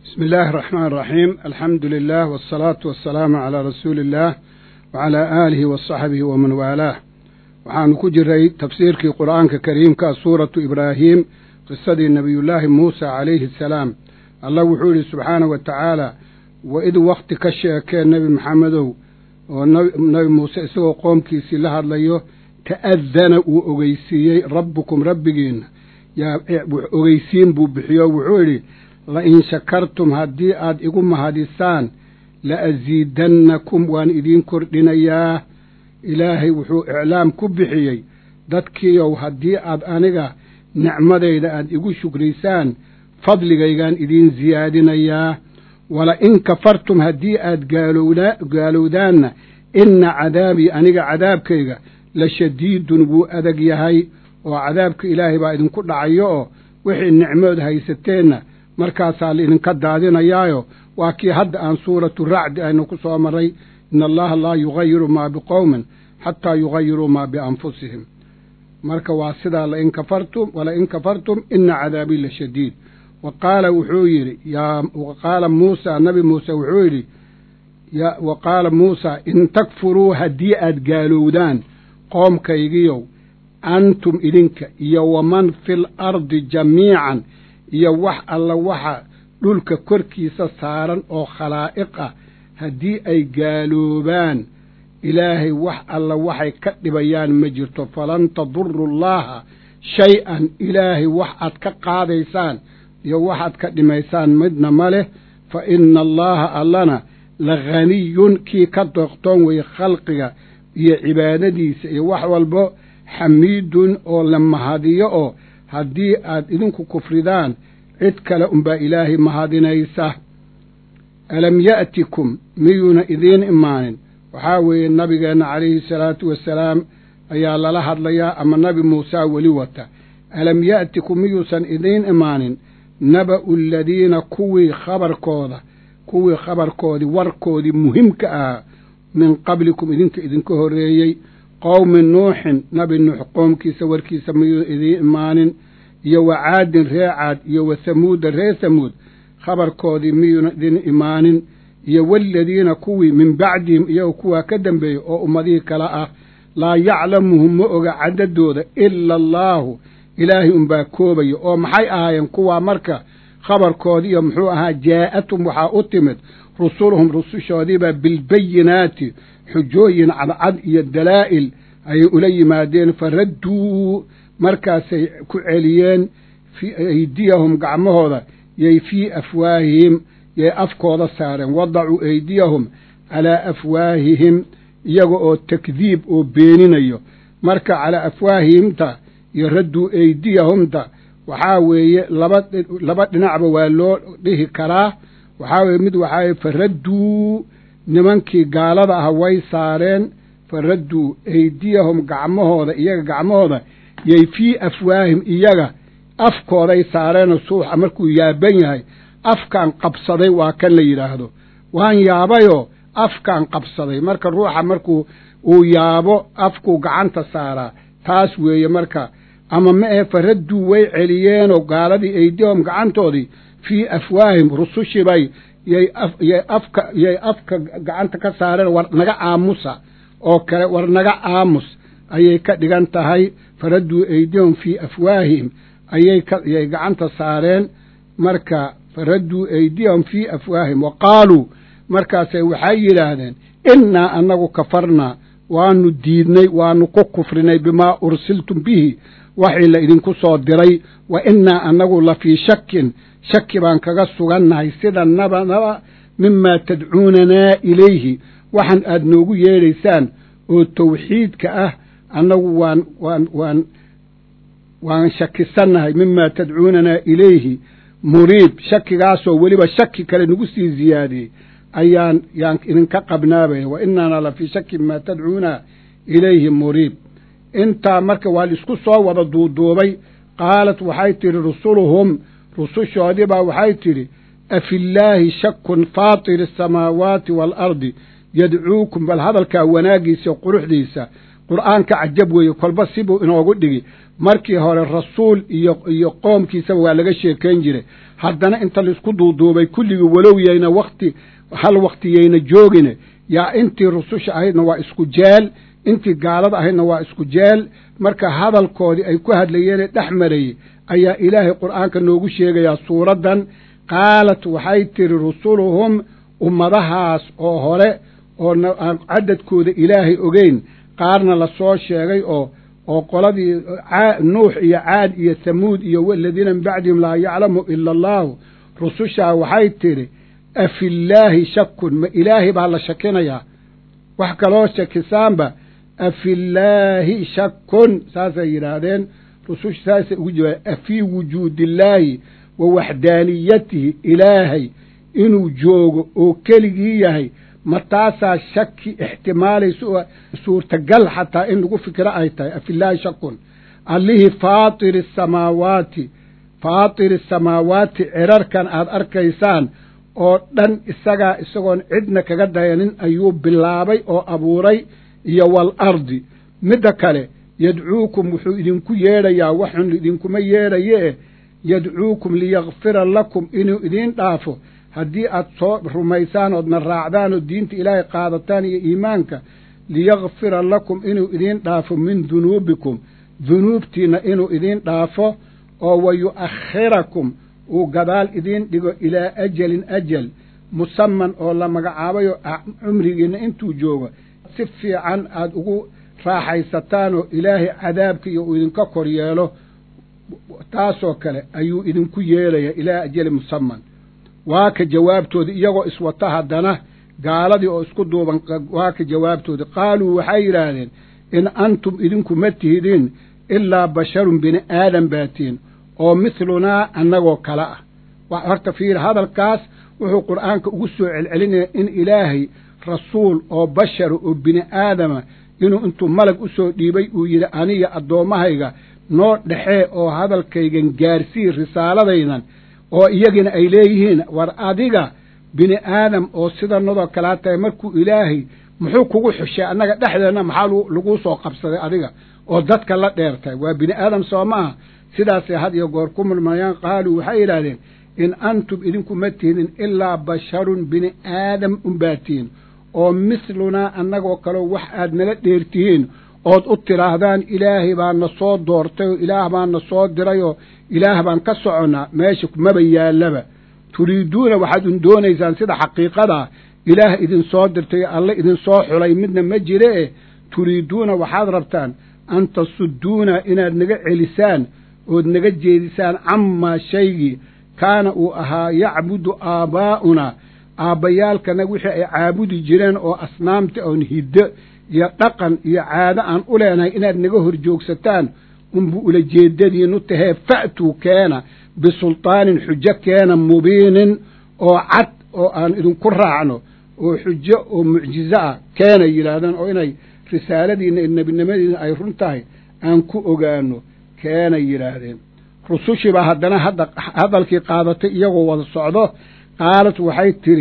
bismi illaahi araxmaan araxiim alxamdu lilah wasalaatu wasalaamu calaa rasuuli illaah wacalaa aalihi wa saxbihi waman waalaah waxaanu ku jiray tafsiirkii qur'aanka kariimka suuratu ibraahiim qisadii nebiyullaahi muusa calayhi asalaam allah wuxuu yidhi subxaanahu wa tacaala wa id wakhti ka sheekee nebi maxamedow oo nebi muuse isagoo qoomkiisii la hadlayo ta'adana uu ogeysiiyey rabbukum rabbigiinna yaa ogeysiin buu bixiyo wuxuu yidhi la in shakartum haddii aad igu mahadisaan la asiidannakum waan idiin kordhinayaa ilaahay wuxuu iclaam ku bixiyey dadkiiow haddii aad aniga nicmadayda aad igu shukrisaan fadligaygaan idiin siyaadinayaa wala in kafartum haddii aad gaalowdaanna inna cadaabii aniga cadaabkayga la shadiidun wuu adag yahay oo cadaabka ilaahay baa idinku dhacayo oo wixii nicmood haysateenna markaasaa laidinka daadinayaayo waa kii hadda aan suuratu racdi aynu ku soo marray ina allaha laa yugayiru maa biqowmin xataa yugayiruu maa bianfusihim marka waa sidaa lain kafartum walain kafartum ina cadaabii la shadiid wa qaala wuxuu yidhi wa qaala muusa nabi muuse wuxuu yidhi wa qaala muusa in takfuruu haddii aad gaalowdaan qoomkaygiyow antum idinka iyo waman fil ardi jamiican iyo wax alla waxa dhulka korkiisa saaran oo khalaa'iq ah haddii ay gaaloobaan ilaahay wax alla waxay ka dhibayaan ma jirto falan taduru llaaha shay-an ilaahay wax aad ka qaadaysaan iyo waxaad ka dhimaysaan midna ma leh fa ina allaaha allana la ghaniyun kii ka doqtoon weye khalqiga iyo cibaadadiisa iyo wax walbo xamiidun oo la mahadiyo oo haddii aad idinku kufridaan cid kale unbaa ilaahay mahadinaysa alam ya'tikum miyuuna idiin imaanin waxaa weeye nabigeenna calayhi salaatu wasalaam ayaa lala hadlayaa ama nabi muusaa weli wata alam ya'tikum miyuusan idiin imaanin naba'u aladiina kuwii khabarkooda kuwii khabarkoodii warkoodii muhimka ahaa min qablikum idinka idinka horreeyey qowmi nuuxin nabi nuux qoomkiisa warkiisa miyuu idiin imaanin iyo wa caadin ree caad iyo wa hamuuda ree hamuud khabarkoodii miyuuna idin imaanin iyo waaladiina kuwii min bacdihim iyagoo kuwaa ka dambeeyey oo ummadihii kale ah laa yaclamuhum ma oga caddadooda ila allaahu ilaahay unbaa koobaya oo maxay ahaayeen kuwaa marka khabarkoodii iyo muxuu ahaa jaa'atum waxaa u timid rusuluhum rusushoodiibaa bilbayinaati xujooyin cadcad iyo dalaa'il ayay ula yimaadeen faradduu markaasay ku celiyeen fii aydiyahum gacmahooda yay fii afwaahihim yay afkooda saareen wadacuu aydiyahum calaa afwaahihim iyaga oo takdiib oo beeninayo marka calaa afwaahihimta iyo radduu aydiyahumta waxaa weeye laba laba dhinacba waa loo dhihi karaa waxaa weeye mid waxaa weye faradduu nimankii gaalada ah way saareen faradduu aydiyahum gacmahooda iyaga gacmahooda yay fii afwaahim iyaga afkooday saareenoo suuxa markuu yaaban yahay afkaan qabsaday waa kan la yidhaahdo waan yaabayoo afkaan qabsaday marka ruuxa markuu uu yaabo afkuu gacanta saaraa taas weeye marka ama ma ahe faradduu way celiyeenoo gaaladii aydiyahum gacantoodii fii afwaahim rusushibay yay yay afka yay afka gacanta ka saareen war naga aamusa oo kale war naga aamus ayay ka dhigan tahay faradduu aydiyahum fii afwaahihim ayay kayay gacanta saareen marka faradduu aydiyahum fii afwaahihim wa qaaluu markaasay waxay yidhaahdeen innaa annagu kafarnaa waanu diidnay waanu ku kufrinay bimaa ursiltum bihi waxii la idinku soo diray wa innaa annagu la fii shakin shaki baan kaga sugannahay sida naba naba mimaa tadcuunanaa ilayhi waxaan aad noogu yeedhaysaan oo tawxiidka ah annagu waan waan waan waan shakisannahay mimaa tadcuunanaa ilayhi muriib shakigaasoo weliba shaki kale nagu sii ziyaadiyey ayaan yaan idinka qabnaabaya wa inaana la fii shaki mimaa tadcuuna ilayhi muriib intaa marka waa laisku soo wada duuduubay qaalat waxay tidhi rusuluhum rusushoodii baa waxay tidhi afillaahi shakun faatiri asamaawaati waalardi yadcuukum bal hadalkaa wanaaggiisa quruxdiisa qur'aanka cajab weeye kolba sibuu inoogu dhigi markii hore rasuul iyo iyo qoomkiisaba waa laga sheekayn jiray haddana inta laisku duuduubay kulligii walow yayna wakti hal waktiyayna joogine yaa intii rususha ahaydna waa isku jeel intii gaalada ahaydna waa isku jeel marka hadalkoodii ay ku hadlayeene dhex marayey ayaa ilaahay qur'aanka noogu sheegayaa suuraddan qaalat waxay tiri rusuluhum ummadahaas oo hore oo aan cadadkooda ilaahay ogeyn qaarna la soo sheegay oo oo qoladii nuux iyo caad iyo hamuud iyo waladiina min bacdihim laa yaclamu ila allaahu rusushaa waxay tidhi afillaahi shakun ma ilaahay baa la shakinayaa wax kaloo shakisaanba afillaahi shakun saasay yidhaahdeen rususha saasay ugu jawaab afii wujuudillaahi wa waxdaaniyatihi ilaahay inuu joogo oo keligii yahay ma taasaa shaki ixtimaalaysa oo suurtagal xataa in lagu fikiro ay tahay afillaahi shakun allihii faatiri asamaawaati faatiri asamaawaati cirarkan aad arkaysaan oo dhan isagaa isagoon cidna kaga dayanin ayuu bilaabay oo abuuray iyo wal ardi midda kale yadcuukum wuxuu idinku yeedhayaa waxun idinkuma yeedhaye yadcuukum liyakfira lakum inuu idiin dhaafo haddii aad soo rumaysaan oodna raacdaan oo diinta ilaahay qaadataan iyo iimaanka liyakfira lakum inuu idiin dhaafo min dunuubikum dunuubtiinna inuu idiin dhaafo oo wa yu'akhirakum uu gadaal idiin dhigo ilaa ajalin ajal musaman oo la magacaabayo cumrigiinna intuu joogo si fiican aad ugu raaxaysataan oo ilaahay cadaabkiiyo uu idinka kor yeelo taasoo kale ayuu idinku yeelaya ilaa ajali musaman waa ka jawaabtoodi iyagoo iswata haddana gaaladii oo isku duuban waa ka jawaabtoodi qaaluu waxay yidhaahdeen in antum idinku ma tihidin ilaa basharun bini aadan baatiin oo mithlunaa annagoo kale ah horta fiir hadalkaas wuxuu qur'aanka ugu soo celcelinaya in ilaahay rasuul oo bashara oo bini aadama inuu intuu malag u soo dhiibay uu yidhi aniga addoommahayga noo dhexee oo hadalkaygan gaarsii risaaladaydan oo iyagina ay leeyihiin war adiga bini aadam oo sidanadoo kalaa tahay markuu ilaahay muxuu kugu xushay annaga dhexdeenna maxaa laguu soo qabsaday adiga oo dadka la dheertay waa bini aadam soo maaha sidaasay had iyo goor ku murmayaan qaaluu waxay yidhaahdeen in antum idinku ma tihidin ilaa basharun bini aadam unbaatiin oo mithlunaa annagoo kaleo wax aad nala dheertihiin ood u tidhaahdaan ilaahay baa na soo doortay oo ilaah baa na soo diray oo ilaah baan ka soconnaa meesha maba yaallaba turiiduuna waxaad un doonaysaan sida xaqiiqadaa ilaah idinsoo dirtay alle idinsoo xulay midna ma jire e turiiduuna waxaad rabtaan an tasudduuna inaad naga celisaan ood naga jeedisaan camaa shaygii kaana uu ahaa yacbudu aabbaa'unaa aabbayaalkanaga wixii ay caabudi jireen oo asnaamta oon hiddo iyo dhaqan iyo caado aan u leenahay inaad naga hor joogsataan unbu ula jeedadiinu tahee fa'tuu keena bisultaanin xujo keena mubiinin oo cad oo aan idinku raacno oo xujo oo mucjizo ah keenay yidhaahdaan oo inay risaaladiinna iyo nebinimadiina ay run tahay aan ku ogaano keenay yidhaahdeen rusushiibaa haddana hadda hadalkii qaadatay iyagoo wada socdo qaalat waxay tidhi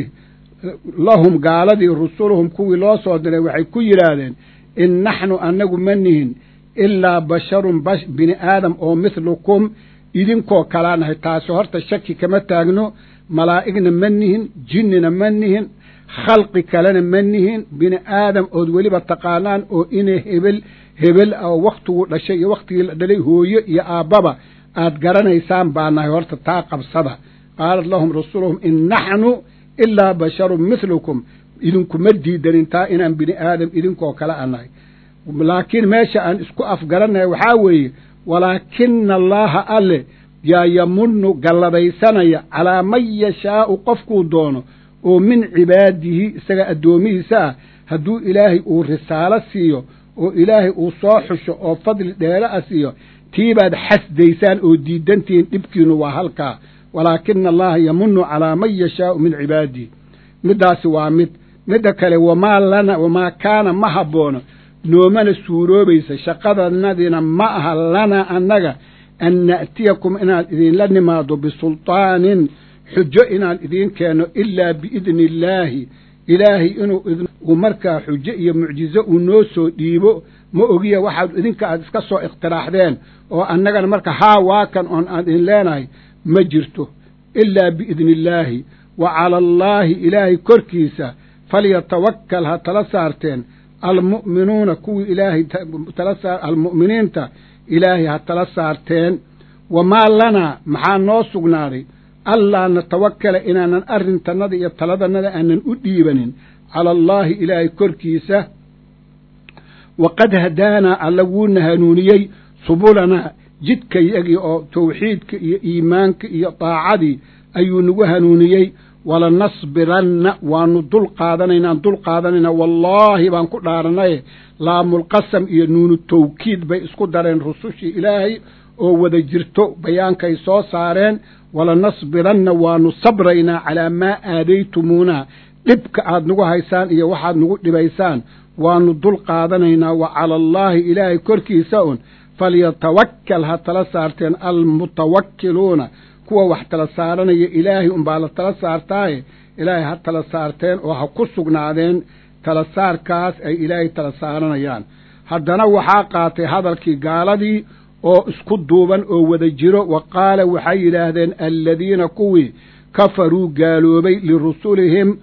lahum gaaladii rusuluhum kuwii loo soo diray waxay ku yidhaahdeen in naxnu annagu ma nihin ilaa basharun bini aadam oo mithlukum idinkoo kalaa nahay taasi horta shaki kama taagno malaa'igna ma nihin jinnina ma nihin khalqi kalena ma nihin bini aadam ood weliba taqaanaan oo inay hebel hebel ah oo wakhtiguu dhashay iyo wakhtigii la dhalay hooyo iyo aabbaba aad garanaysaan baa nahay horta taa qabsada qaalat lahum rasuluhum in naxnu ilaa basharun mithlukum idinkuma diidanin taa inaan bini aadam idinkoo kale a nahay laakiin meesha aan isku afgaranahay waxaa weeye walaakina allaaha alle yaa yamunnu galladaysanaya calaa man yashaa'u qofkuu doono oo min cibaadihi isaga addoomihiisa ah hadduu ilaahay uu risaalo siiyo oo ilaahay uu soo xusho oo fadli dheere a siiyo tiibaad xasdaysaan oo diidantihiin dhibkiinu waa halkaa walaakina allaha yamunnu calaa man yashaa'u min cibaadihi middaasi waa mid midda kale wamaa lana wamaa kaana ma habboono noomana suuroobaysa shaqadanadiina ma aha lanaa annaga an na'tiyakum inaan idinla nimaado bisultaanin xujo inaan idiin keenno ilaa biidni illaahi ilaahay inuu markaa xujo iyo mucjizo uu noo soo dhiibo ma ogiya waxaad idinka aad iska soo ikhtiraaxdeen oo annagana marka haa waa kan oon aan idin leenahay ma jirto ilaa biidni illaahi wa cala allaahi ilaahay korkiisa falyatawakkal ha tala saarteen almu'minuuna kuwii ilaahay tala saar almu'miniinta ilaahay ha tala saarteen wamaa lanaa maxaa noo sugnaaday allaa natawakala inaanan arrintannada iyo taladannada aanan u dhiibanin cala allaahi ilaahay korkiisa waqad hadaanaa alla wuuna hanuuniyey subulanaa jidkayagii oo tawxiidka iyo iimaanka iyo daacadii ayuu nagu hanuuniyey walanasbiranna waanu dul qaadanaynaan dul qaadanaynaa wallaahi baan ku dhaaranaye laamulqasam iyo nuunu tawkiid bay isku dareen rusushii ilaahay oo wada jirto bayaankay soo saareen walanasbiranna waanu sabraynaa calaa maa aadaytumuuna dhibka aad nagu haysaan iyo waxaad nagu dhibaysaan waanu dul qaadanaynaa wa cala allaahi ilaahay korkiisa un falyatawakkal ha tala saarteen almutawakkiluuna kuwa wax tala saaranaya ilaahay unbaa la tala saartaaye ilaahay ha tala saarteen oo ha ku sugnaadeen tala saarkaas ay ilaahay tala saaranayaan haddana waxaa qaatay hadalkii gaaladii oo isku duuban oo wada jiro wa qaala waxay yidhaahdeen aladiina kuwii kafaruu gaaloobay lirusulihim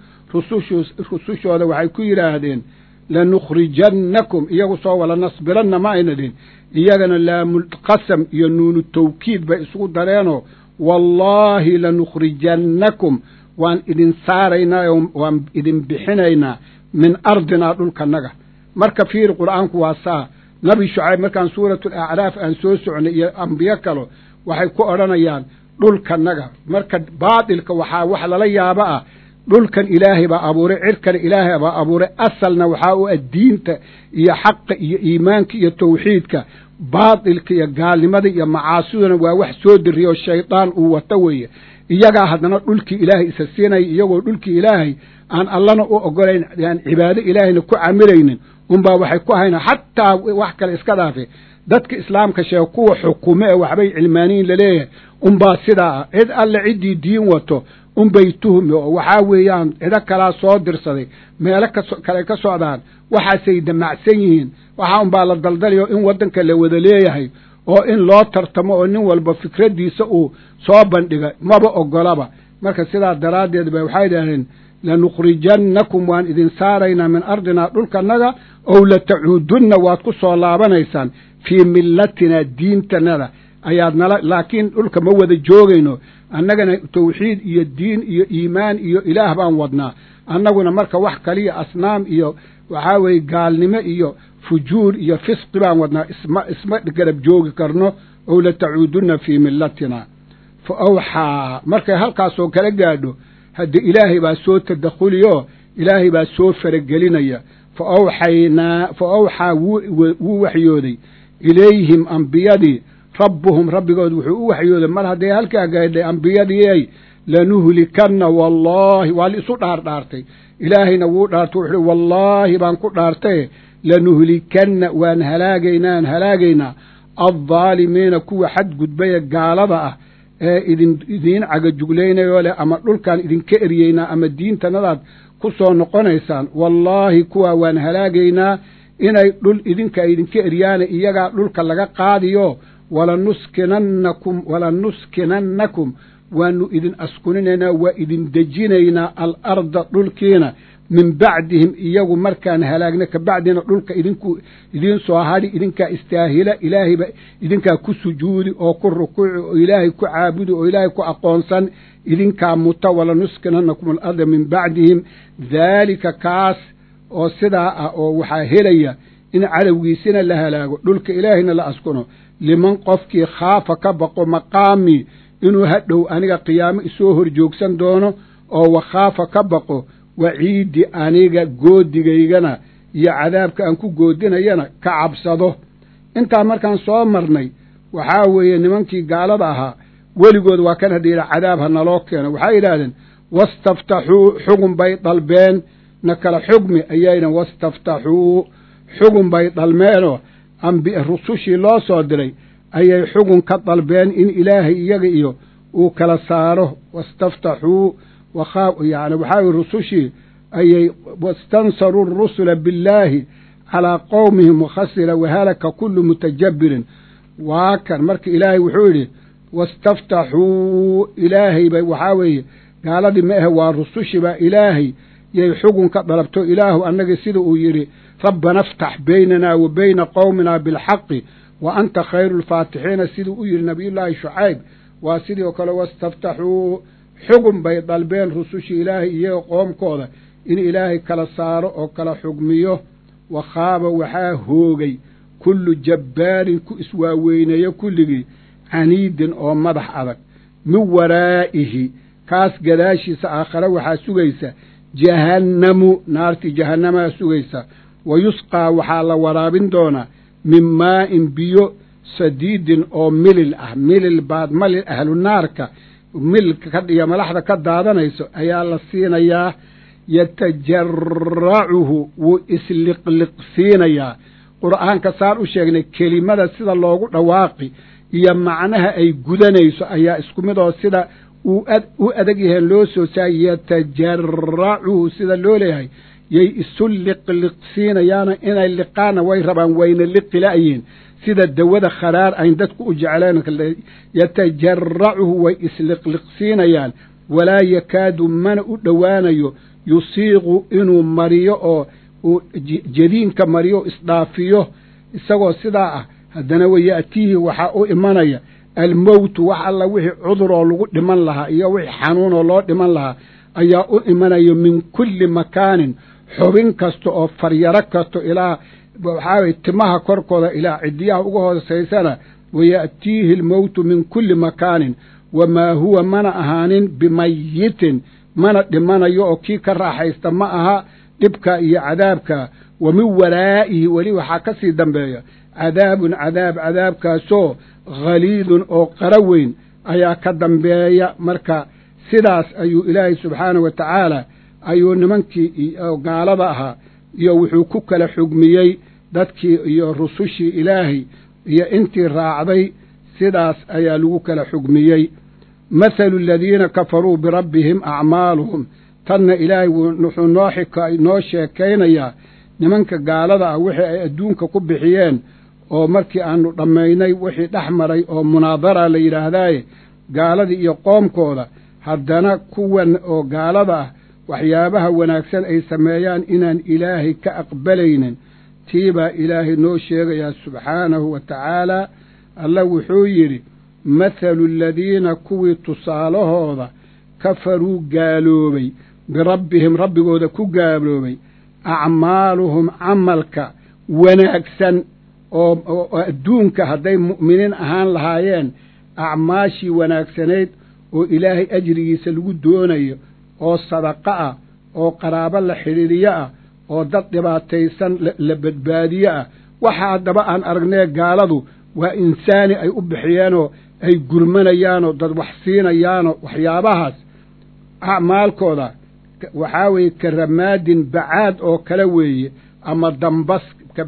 rusushooda waxay ku yidhaahdeen lanukhrijannakum iyagu soo wala nasbiranna ma ayna dhihin iyagana laamulqasam iyo nuunu tawkiid bay isugu dareenoo wallaahi lanukhrijannakum waan idin saaraynaa oo waan idin bixinaynaa min ardinaa dhulkanaga marka fiiri qur'aanku waa saa nabi shucayb markaan suuratu alacraaf aan soo socnay iyo ambiyo kalo waxay ku odhanayaan dhulkanaga marka baatilka waxaa wax lala yaabo ah dhulkan ilaahay baa abuuray cirkana ilaahay baa abuuray asalna waxaa u ah diinta iyo xaqa iyo iimaanka iyo tawxiidka baatilka iyo gaalnimada iyo macaasiduna waa wax soo diriyo shaydaan uu wato weeye iyagaa haddana dhulkii ilaahay isa siinaya iyagoo dhulkii ilaahay aan allana u ogolayn aan cibaado ilaahayna ku camilaynin unbaa waxay ku hayna xataa wax kale iska dhaafe dadka islaamka sheega kuwa xukume ee waxbay cilmaaniyin laleeyahay unbaa sidaa ah cid alle ciddii diin wato unbay tuhmi oo waxaa weeyaan cido kalaa soo dirsaday meelo kaso kale ka socdaan waxaasay damacsan yihiin waxaa unbaa la daldalayo in waddanka la wada leeyahay oo in loo tartamo oo nin walba fikraddiisa uu soo bandhiga maba ogolaba marka sidaa daraaddeed ba waxay idhahdeen lanukhrijannakum waan idin saaraynaa min ardinaa dhulkanaga ow latacuudunna waad ku soo laabanaysaan fii millatinaa diintanada ayaad nala laakiin dhulka ma wada joogayno annagana tawxiid iyo diin iyo iimaan iyo ilaah baan wadnaa annaguna marka wax kaliya asnaam iyo waxaa weeye gaalnimo iyo fujuur iyo fisqi baan wadnaa isma isma garab joogi karno ow latacuudunna fii millatina fa awxaa markay halkaasoo kala gaadho hadde ilaahay baa soo tadakhuliyoo ilaahay baa soo faragelinaya fa awxaynaa fa awxaa wuu waxyooday ilayhim ambiyadii rabbuhum rabbigood wuxuu u waxyooday mar hadday halkaa gaadhay ambiyadiiay lanuhlikanna wallaahi waa la isu dhaardhaartay ilaahayna wuu dhaartay wuxuu uhi wallaahi baan ku dhaartaye lanuhlikanna waan halaagaynaa aan halaagaynaa addaalimiina kuwa xadgudbaya gaalada ah ee idin idiin cagajuglaynayoo leh ama dhulkaan idinka eryeynaa ama diintanadaad ku soo noqonaysaan wallaahi kuwaa waan halaagaynaa inay dhul idinka idinka eryaana iyagaa dhulka laga qaadiyo walanuskinannakum walanuskinannakum waanu idin askuninaynaa waa idin dejinaynaa alarda dhulkiina min bacdihim iyagu markaan halaagna ka bacdina dhulka idinku idiin soo hadhi idinkaa istaahila ilaahayba idinkaa ku sujuudi oo ku rukuuci oo ilaahay ku caabudi oo ilaahay ku aqoonsan idinkaa muta walanuskinannakum alarda min bacdihim daalika kaas oo sidaa ah oo waxaa helaya in cadowgiisina la halaago dhulka ilaahayna la askuno liman qofkii khaafa ka baqo maqaamii inuu hadhow aniga qiyaamo isoo horjoogsan doono oo wakhaafa ka baqo waciidi aniga goodigaygana iyo cadaabka aan ku goodinayana ka cabsado intaa markaan soo marnay waxaa weeye nimankii gaalada ahaa weligood waa kan hadda yidhaha cadaab ha naloo keeno waxay yidhaahdeen wastaftaxuu xugun bay dalbeen na kala xugmi ayayna wastaftaxuu xugun bay dhalmeenoo ambi rusushii loo soo diray ayay xugun ka dalbeen in ilaahay iyaga iyo uu kala saaro wastaftaxuu wakhaa yani waxaa weye rusushii ayay wastansaruu rusula billaahi calaa qowmihim wakhasira wahalaka kullu mutajabbirin waa kan marka ilaahay wuxuu yidhi wastaftaxuu ilaahay bay waxaa weeye gaaladii ma ahe waa rusushibaa ilaahay yay xugunka dalabto ilaahu annagii sida uu yidhi rabbana aftax baynanaa wa bayna qowminaa bilxaqi wa anta khayru lfaatixiina siduu u yidhi nabiyullaahi shucayb waa sidii oo kale wastaftaxuu xugun bay dalbeen rusushii ilaahay iyaga qoomkooda in ilaahay kala saaro oo kala xugmiyo wa khaaba waxaa hoogay kullu jabbaarin ku iswaaweyneeyo kulligii caniidin oo madax adag min waraa'ihi kaas gadaashiisa aakhare waxaa sugaysa jahannamu naartii jahannamaa sugaysa wa yusqaa waxaa la waraabin doonaa min maa'in biyo sadiidin oo milil ah milil baad malil ahlu naarka mililka ka iyo malaxda ka daadanayso ayaa la siinayaa yatajaracuhu wuu isliqliqsiinayaa qur'aanka saan u sheegnay kelimada sida loogu dhawaaqi iyo macnaha ay gudanayso ayaa isku mid oo sida uu u adag yahaen loo soo saay yatajaracuhu sida loo leeyahay yay isu liqliqsiinayaana inay liqaana way rabaan wayna liqila'yiin sida dawada kharaar ayn dadku u jecleen yatajaracuhu way isliqliqsiinayaan walaa yakaadu mana u dhowaanayo yusiiqu inuu mariyo oo uu jadiinka mariyo isdhaafiyo isagoo sidaa ah haddana waya'tiihi waxaa u imanaya almowtu wax alla wixii cudur oo lagu dhiman lahaa iyo wixii xanuun oo loo dhiman lahaa ayaa u imanayo min kulli makaanin xubin kasta oo faryaro kasto ilaa waxaa weye timaha korkooda ilaa cidiyaha uga hoosaysana waya'tiihi almowtu min kulli makaanin wamaa huwa mana ahaanin bimayitin mana dhimanayo oo kii ka raaxaysta ma aha dhibka iyo cadaabka wa min waraa'ihi weli waxaa ka sii dambeeya cadaabun cadaab cadaabkaasoo khaliidun oo qara weyn ayaa ka dambeeya marka sidaas ayuu ilaahay subxaanahu wa tacaala ayuu nimankii gaalada ahaa iyo wuxuu ku kala xugmiyey dadkii iyo rusushii ilaahay iyo intii raacday sidaas ayaa lagu kala xugmiyey mathalu aladiina kafaruu birabbihim acmaaluhum tanna ilaahay wuxuu noo xika noo sheekaynayaa nimanka gaalada ah wixii ay adduunka ku bixiyeen oo markii aanu dhammaynay wixii dhex maray oo munaadara la yidhaahdaaye gaaladii iyo qoomkooda haddana kuwan oo gaalada ah waxyaabaha wanaagsan ay sameeyaan inaan ilaahay ka aqbalaynin tii baa ilaahay noo sheegayaa subxaanahu wa tacaalaa alla wuxuu yidhi mathalu aladiina kuwii tusaalahooda kafaruu gaaloobay birabbihim rabbigooda ku gaaloobay acmaaluhum camalka wanaagsan oo adduunka hadday mu'miniin ahaan lahaayeen acmaashii wanaagsanayd oo ilaahay ajrigiisa lagu doonayo oo sadaqo ah oo qaraabo la xidhiiriyo ah oo dad dhibaataysan la badbaadiyo ah waxa haddaba aan aragnee gaaladu waa insaani ay u bixiyeenoo ay gurmanayaanoo dad wax siinayaanoo waxyaabahaas acmaalkooda waxaa weeye ka ramaadin bacaad oo kale weeye ama dambas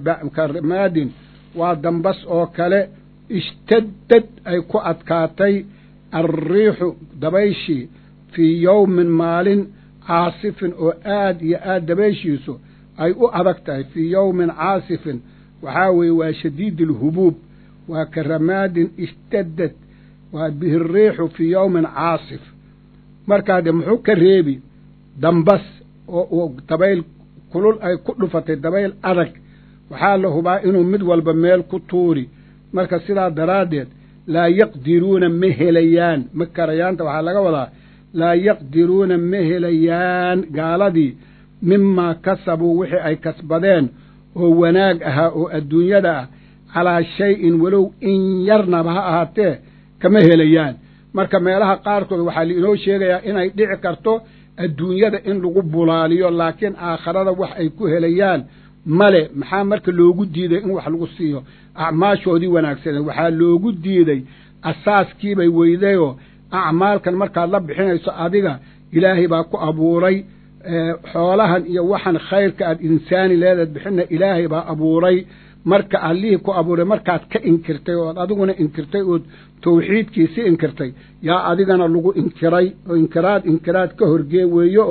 ka ramaadin waa dambas oo kale ishtadad ay ku adkaatay alriixu dabayshii fii yowmin maalin caasifin oo aad iyo aad dabayshiisu ay u adag tahay fii yowmin caasifin waxaa weeye waa shadiid alhubuub waa ka ramaadin ishtadad waa bihi riixu fii yowmin caasif markaa de muxuu ka reebi dambas oo dabayl kulul ay ku dhufatay dabayl adag waxaa la hubaa inuu mid walba meel ku tuuri marka sidaa daraaddeed laa yaqdiruuna ma helayaan ma karayaanta waxaa laga wadaa laa yaqdiruuna ma helayaan gaaladii mimaa kasabuu wixii ay kasbadeen oo wanaag ahaa oo adduunyada ah calaa shay-in walow in yarnaba ha ahaatee kama helayaan marka meelaha qaarkood waxaa lainoo sheegayaa inay dhici karto adduunyada in lagu bulaaliyo laakiin aakharada wax ay ku helayaan male maxaa marka loogu diiday in wax lagu siiyo acmaashoodii wanaagsaneed waxaa loogu diiday asaaskiibay weydayoo acmaalkan markaad la bixinayso adiga ilaahay baa ku abuuray xoolahan iyo waxan khayrka aad insaani leedaad bixina ilaahay baa abuuray marka allihii ku abuuray markaad ka inkirtay ood adiguna inkirtay ood tawxiidkiisi inkirtay yaa adigana lagu inkiray oo inkiraad inkiraad ka horgee weeye oo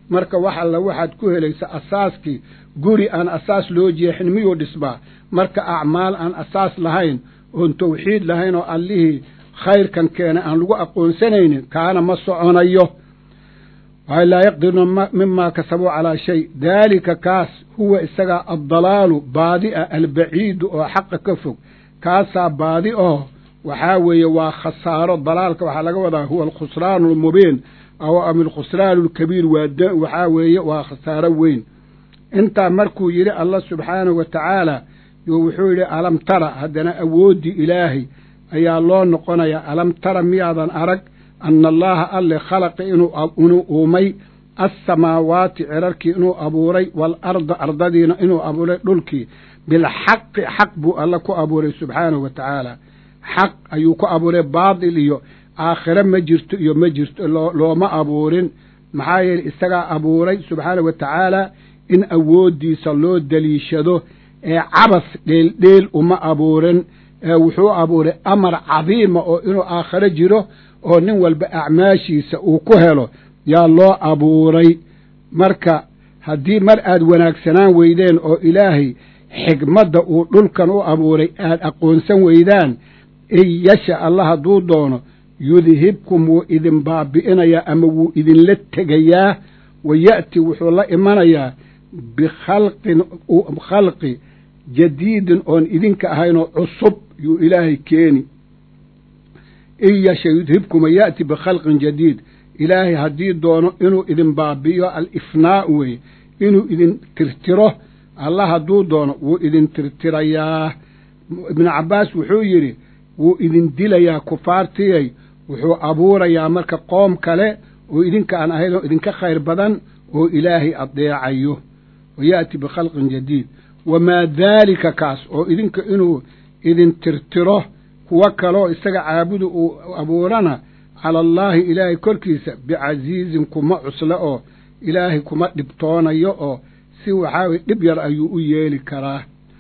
marka wax alla waxaad ku helaysa asaaskii guri aan asaas loo jeexin miyuu dhisbaa marka acmaal aan asaas lahayn oon tawxiid lahayn oo allihii khayrkan keena aan lagu aqoonsanaynin kaana ma soconayo waay laa yaqdiruna mimaa kasabuu calaa shay daalika kaas huwa isagaa addalaalu baadi a albaciidu oo xaqa ka fog kaasaa baadi oo waxaa weeye waa khasaaro dalaalka waxaa laga wadaa huwa alkhusraanu almubiin aw ama alkhusraanu alkabiir waa waxaa weeye waa khasaaro weyn intaa markuu yidhi allah subxaanahu wa tacaala yo wuxuu yidhi alam tara haddana awooddii ilaahay ayaa loo noqonayaa alam tara miyaadan arag ana allaha alle khalaqa inuu uumay assamaawaati cirarkii inuu abuuray waalarda ardadiina inuu abuuray dhulkii bilxaqi xaq buu alle ku abuuray subxaanahu wa tacaala xaq ayuu ku abuuray baatil iyo aakhire ma jirto iyo ma jirto looma abuurin maxaa yeeley isagaa abuuray subxaanahu wa tacaala in awooddiisa loo daliishado ee cabas dheeldheel uma abuurin ee wuxuu abuuray amar cadiima oo inuu aakhiro jiro oo nin walba acmaashiisa uu ku helo yaa loo abuuray marka haddii mar aad wanaagsanaan weydeen oo ilaahay xigmadda uu dhulkan u abuuray aad aqoonsan weydaan in yasha allah hadduu doono yudhibkum wuu idin baabi'inayaa ama wuu idinla tegayaa wa ya'ti wuxuu la imanayaa bikhalqin khalqi jadiidin oon idinka ahaynoo cusub yuu ilaahay keeni in yasha yudhibkum wa ya'ti bikhalqin jadiid ilaahay haddii doono inuu idin baabi'iyo alifnaa'u weye inuu idin tirtiro allah hadduu doono wuu idin tirtirayaa ibnu cabbaas wuxuu yidhi wuu idin dilayaa kufaartiyay wuxuu abuurayaa marka qoom kale oo idinka aan ahayn oo idinka khayr badan oo ilaahay adeecayo wa ya'ti bikhalqin jadiid wamaa daalika kaas oo idinka inuu idin tirtiro kuwo kaloo isaga caabudu uu abuurana cala allaahi ilaahay korkiisa bicasiizin kuma cusle oo ilaahay kuma dhibtoonayo oo si waxaa dhib yar ayuu u yeeli karaa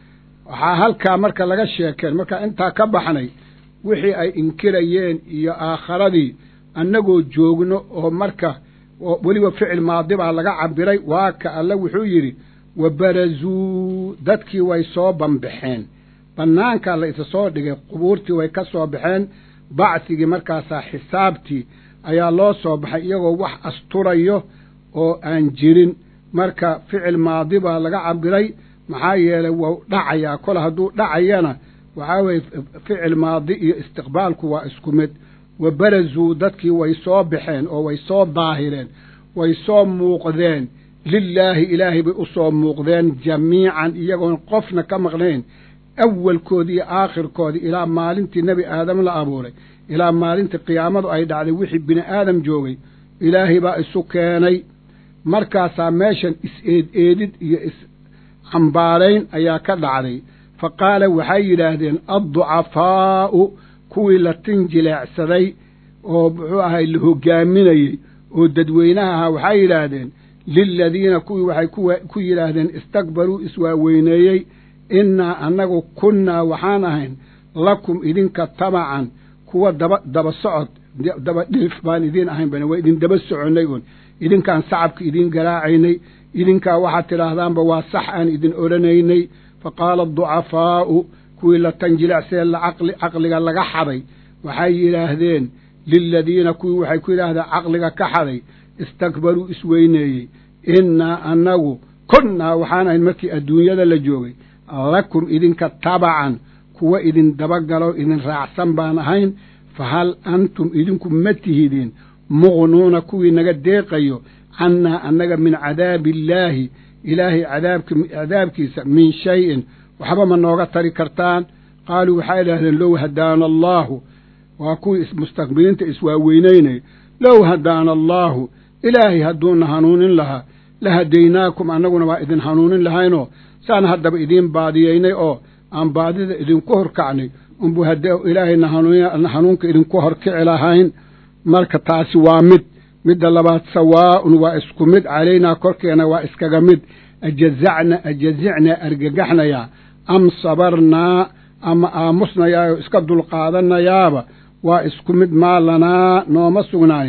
waxaa halkaa marka laga sheekeen markaa intaa ka baxnay wixii ay inkirayeen iyo aakharadii annagoo joogno oo marka weliba ficil maadi baa laga cabiray waa ka alle wuxuu yidhi wa barazuu dadkii way soo banbaxeen bannaankaa la isa soo dhigay qubuurtii way ka soo baxeen bacsigii markaasaa xisaabtii ayaa loo soo baxay iyagoo wax asturayo oo aan jirin marka ficil maadi baa laga cabiray maxaa yeelay wau dhacayaa kol hadduu dhacayana waxaa weeye ficil maadi iyo istiqbaalku waa isku mid wa barazuu dadkii way soo baxeen oo way soo daahireen way soo muuqdeen lilaahi ilaahay bay u soo muuqdeen jamiican iyagoon qofna ka maqnayn awalkoodii iyo aakhirkoodii ilaa maalintii nebi aadam la abuuray ilaa maalintii qiyaamadu ay dhacday wixii bini aadam joogay ilaahay baa isu keenay markaasaa meeshan is-eed eedid iyo is-cambaarayn ayaa ka dhacday fa qaala waxay yidhaahdeen adducafaa'u kuwii la tin jileecsaday oo muxuu ahay la hoggaaminayey oo dadweynaha ahaa waxay yidhaahdeen liladiina kuwii waxay ku yidhaahdeen istakbaruu iswaaweyneeyey innaa annagu kunnaa waxaan ahayn lakum idinka tabacan kuwa daba daba socod daba dhilif baan idiin ahayn bana waa idin daba soconnay un idinkaan sacabka idiin garaacaynay idinkaa waxaad tidhaahdaanba waa sax aan idin odhanaynay fa qaala aducafaa'u kuwii la tanjilecsee caqliga laga xaday waxay yidhaahdeen liladiina kuwii waxay ku yidhaahdeen caqliga ka xaday istakbaruu isweyneeyey innaa annagu kunnaa waxaan ahayn markii adduunyada la joogay lakum idinka tabacan kuwa idin dabagalo idin raacsan baan ahayn fa hal antum idinku ma tihidin muqnuuna kuwii naga deeqayo cannaa annaga min cadaabi illaahi ilaahay cadaabkiisa min shayin waxba ma nooga tari kartaan qaaluu waxay idhaahdeen low hadaana allaahu waa kuwii mustakbiriinta iswaaweynaynay low hadaana allaahu ilaahay hadduuna hanuunin lahaa la hadaynaakum annaguna waa idin hanuunin lahaynoo saan haddaba idiin baadiyeynay oo aan baadida idinku horkacnay unbu haddee ilaahayna hanuunka idinku horkici lahayn marka taasi waa mid midda labaad sawaa'un waa isku mid calaynaa korkeena waa iskaga mid ajazacna ajazicnaa argagaxnayaa am sabarnaa ama aamusnayaayoo iska dulqaadanayaaba waa isku mid maa lanaa nooma sugnaanin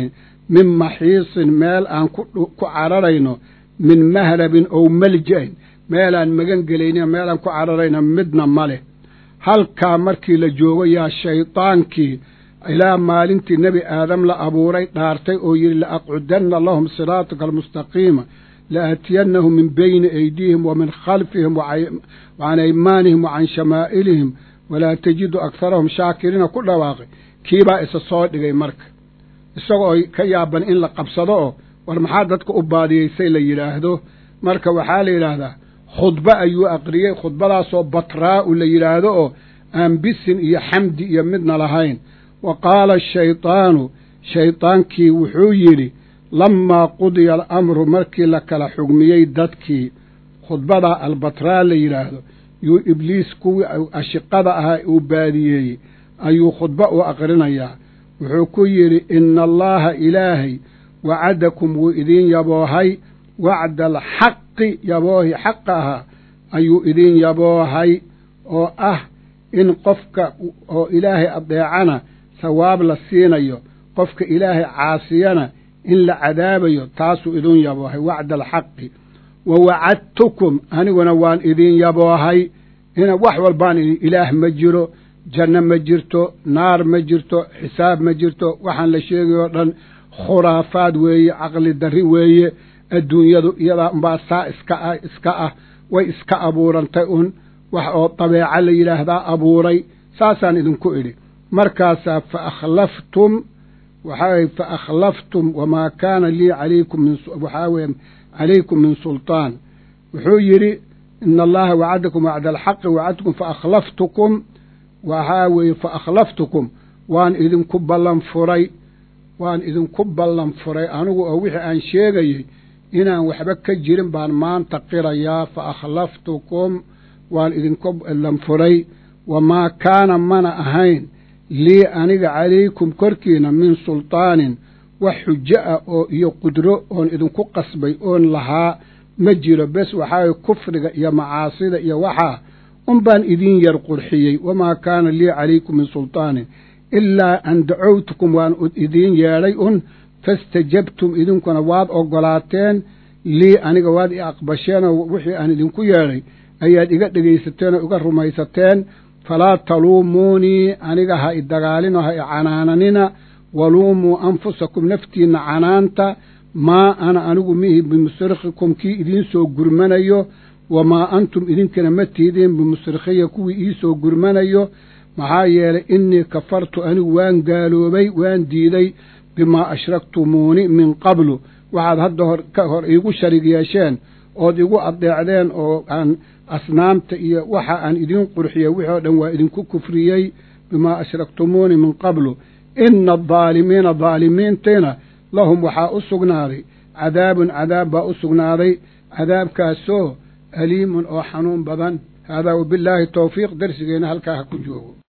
min maxiisin meel aan ku cararayno min mahrabin ow malja-in meelaan magan gelaynin meelaan ku cararayno midna ma leh halkaa markii la joogo yaa shaydaankii ilaa maalintii nebi aadam la abuuray dhaartay oo yidhi la aqcudanna lahum siraataka almustaqiima la aatiyannahum min bayni aydiihim wa min khalfihim wa can aymaanihim wa can shamaa'ilihim walaa tajidu akharahum shaakiriina ku dhawaaqay kiibaa isa soo dhigay marka isagoo ka yaaban in la qabsado oo war maxaa dadka u baadiyeysay la yidhaahdo marka waxaa la yidhaahdaa khudbo ayuu aqriyey khudbadaasoo batraa'u la yidhaahdo oo aan bisin iyo xamdi iyo midna lahayn wa qaala ashaydaanu shaydaankii wuxuu yidhi lammaa qudiya alamru markii la kala xugmiyey dadkii khudbadaa albatraa la yidhaahdo yuu ibliis kuwii ashiqada ahaa uu baadiyeeyey ayuu khudbo u aqrinayaa wuxuu ku yidhi ina allaaha ilaahay wacadakum wuu idiin yaboohay wacda alxaqi yaboohi xaqa ahaa ayuu idiin yaboohay oo ah in qofka oo ilaahay adeecana sawaab la siinayo qofka ilaahay caasiyana in la cadaabayo taasuu idiin yaboohay wacda alxaqi wa wacadtukum aniguna waan idiin yaboohay ina wax walbaan idin ilaah ma jiro janno ma jirto naar ma jirto xisaab ma jirto waxaan la sheegay oo dhan khuraafaad weeye caqli darri weeye adduunyadu iyadaa unbaa saa iska ah iska ah way iska abuurantay un wax oo dabeeca la yidhaahdaa abuuray saasaan idinku idhi markaasaa fa akhlaftum waxaa fa akhlaftum wamaa kaana lii calaykum min waxaa weye calaykum min sulطaan wuxuu yidhi ina allaha wacadakum wacda alxaqi wacadtukum faakhlaftukum waxaa weeye fa akhlaftukum waan idinku ballan furay waan idinku ballan furay anigu oo wixii aan sheegayey inaan waxba ka jirin baan maanta qirayaa fa akhlaftukum waan idinku ballan furay wamaa kaana mana ahayn lii aniga calaykum korkiina min sulطaanin wax xujo ah oo iyo qudro oon idinku qasbay oon lahaa ma jiro bes waxaa kufriga iyo macaasida iyo waxaa un baan idiin yar qurxiyey wamaa kaana lii calaykum min sulطaanin ilaa an dacowtukum waan idiin yeedhay un fastajabtum idinkuna waad oggolaateen lii aniga waad i aqbasheenoo wixii aan idinku yeedhay ayaad iga dhegaysateen oo iga rumaysateen falaa taluumuunii aniga ha i dagaalino ha i canaananina waluumuu anfusakum naftiinna canaanta maa ana anigu mihi bimusrikhikum kii idiin soo gurmanayo wamaa antum idinkana ma tiidiin bimusrikhiya kuwii iisoo gurmanayo maxaa yeelay innii kafartu anigu waan gaaloobay waan diiday bimaa ashraktumuuni min qablu waxaad hadda hor ka hor iigu sharig yeesheen ood igu adeecdeen oo aan asnaamta iyo waxa aan idiin qurxiyey wixii oo dhan waa idinku kufriyey bimaa ashraktumuuni min qablu ina adaalimiina daalimiintiina lahum waxaa u sugnaaday cadaabun cadaab baa u sugnaaday cadaabkaasoo aliimun oo xanuun badan haadaa wabillaahi towfiiq darsigeenna halkaa ha ku joogo